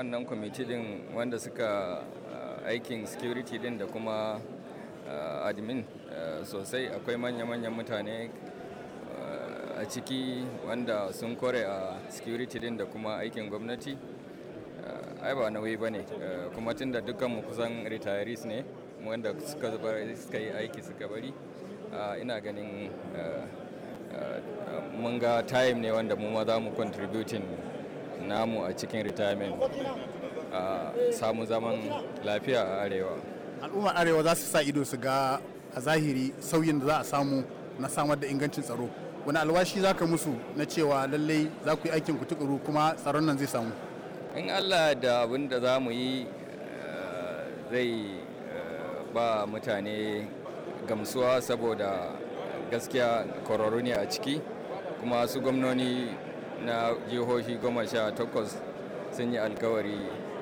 wannan kwamiti din wanda suka aikin security din da kuma admin sosai akwai manya-manyan mutane a ciki wanda sun kore a security din da kuma aikin gwamnati ai ba nauyi ba ne kuma tun da dukkanmu kusan retirees ne wanda suka yi aiki suka bari ina ganin mun ga time ne wanda mu ma za mu contributing namu a cikin retirement a samu zaman lafiya a arewa al'ummar arewa za su sa ido su ga a zahiri sauyin da za a samu na samar da ingancin tsaro wani alwashi za ka musu na cewa lallai za ku yi aikin ku tukuru kuma tsaron nan zai samu in allah da abin da za mu yi zai ba mutane gamsuwa saboda gaskiya kwararru ne a ciki kuma su gwamnoni na jihohi goma sha takwas sun yi alkawari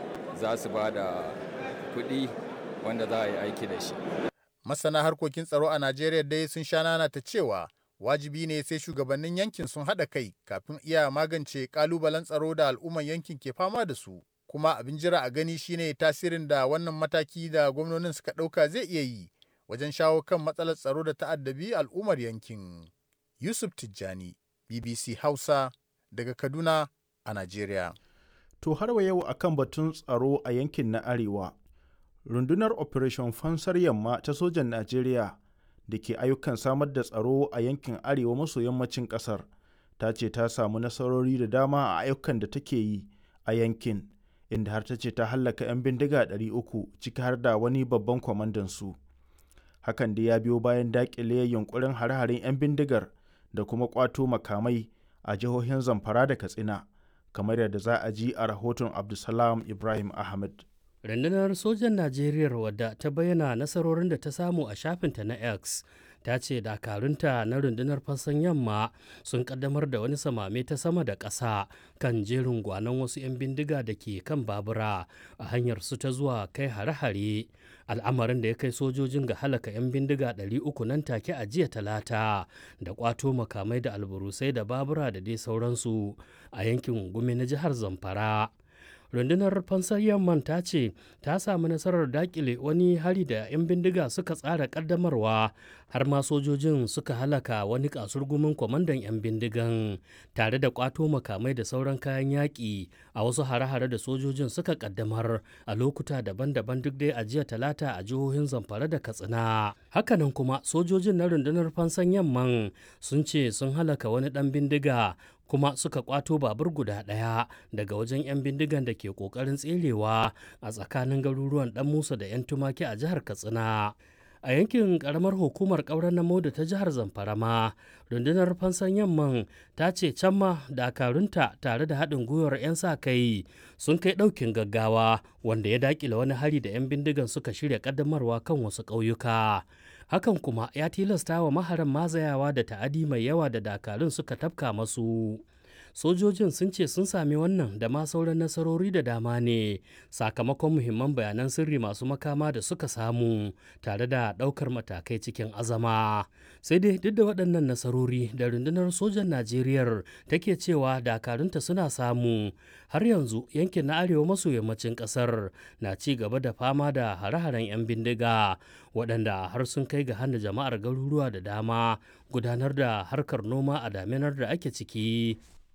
za su ba da kuɗi wanda za a yi aiki da shi masana harkokin tsaro a najeriya dai sun sha nana ta cewa wajibi ne sai shugabannin yankin sun haɗa kai kafin iya magance ƙalubalen tsaro da al'umman yankin ke fama da su kuma abin jira a gani shine tasirin da wannan mataki da gwamnonin suka ɗauka zai iya yi wajen shawo kan matsalar tsaro da ta'addabi al'ummar yankin yusuf tijjani bbc hausa daga kaduna a najeriya to har wa yau akan batun tsaro a yankin na arewa rundunar operation fansar yamma ta sojan najeriya da ke ayyukan samar da tsaro a yankin arewa maso yammacin kasar ta ce ta samu nasarori da dama a ayyukan da take yi a yankin inda har ta ce ta hallaka 'yan bindiga 300 ciki har da wani babban kwamandan su hakan da ya biyo bayan dakile yunkurin hare-haren 'yan bindigar da kuma kwato makamai a jihohin zamfara da katsina kamar yadda za a ji a rahoton abdulsalam ibrahim ahmed rundunar sojan najeriya wadda ta bayyana nasarorin da ta samu a shafinta na x ta ce dakarunta na rundunar fassan yamma sun kaddamar da wani samame ta sama da ƙasa kan jerin gwanon wasu 'yan bindiga da ke kan babura a hanyar su ta zuwa kai hare-hare al'amarin da ya kai sojojin ga halaka 'yan bindiga 300 nan take a jiya talata da kwato makamai da alburusai da babura da dai sauransu a yankin gumi na jihar zamfara rundunar fansar yamman ta ce ta samu nasarar dakile wani hari da 'yan bindiga suka tsara kaddamarwa har ma sojojin suka halaka wani kasurgumin kwamandan 'yan bindigan tare da kwato makamai da sauran kayan yaƙi a wasu hare-hare da sojojin suka kaddamar a lokuta daban-daban duk dai a jiya talata a jihohin zamfara da katsina hakanan kuma sojojin na rundunar fansan yamman sun ce sun halaka wani ɗan bindiga kuma suka kwato babur guda ɗaya daga wajen 'yan bindigan da ke ƙoƙarin tserewa a tsakanin garuruwan ɗan musa da 'yan tumaki a jihar katsina a yankin karamar hukumar ƙauren namo da ta jihar zamfara ma rundunar fansan yamman ta ce can ma dakarunta tare da haɗin gwiwar 'yan sa kai sun kai ɗaukin gaggawa wanda ya daƙile wani hari da 'yan bindigan suka shirya ƙaddamarwa kan wasu ƙauyuka hakan kuma ya tilasta wa maharan mazayawa da ta'adi mai yawa da dakarun suka tafka masu sojojin sun ce sun sami wannan da ma sauran nasarori da dama ne sakamakon muhimman bayanan sirri masu makama da suka samu tare da ɗaukar matakai cikin azama sai dai duk da waɗannan nasarori da rundunar sojan najeriya take cewa dakarunta suna samu har yanzu yankin na arewa maso yammacin ƙasar na ci gaba da fama da hare-haren 'yan bindiga waɗanda har sun kai ga hana jama'ar garuruwa da dama gudanar da harkar noma a daminar da ake ciki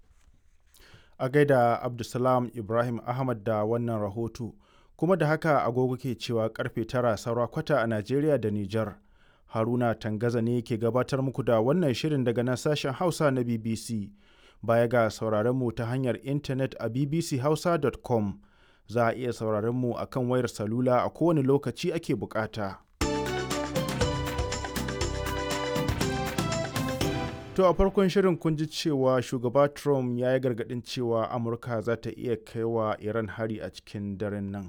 a gaida abdulsalam ibrahim ahmad da wannan rahoto kuma da haka agogo ke cewa karfe tara saura kwata a najeriya da nijar haruna tangaza ne ke gabatar muku da wannan shirin daga nan sashen hausa na bbc baya ga sauraron mu ta hanyar intanet a bbchausa.com za a iya sauraron mu akan wayar salula a kowane lokaci ake bukata. To a farkon shirin kun ji cewa shugaba Trump ya yi gargaɗin cewa Amurka za ta iya kaiwa Iran hari a cikin daren nan.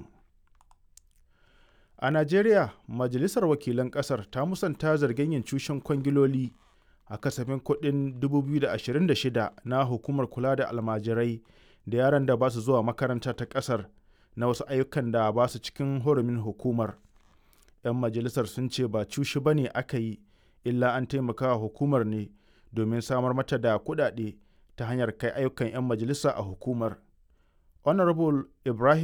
A Najeriya, Majalisar Wakilan ƙasar ta musanta zargin yin cushen kwangiloli a kasafin kuɗin 2026 na hukumar kula da almajirai da yaran da ba su zuwa makaranta ta ƙasar na wasu ayyukan da ba su cikin hurumin hukumar. 'Yan majalisar sun ce ba cushi ba ne aka yi, illa an taimaka hukumar ne. domin samar mata da kuɗaɗe ta hanyar kai ayyukan 'yan majalisa a hukumar. Honorable Ibrahim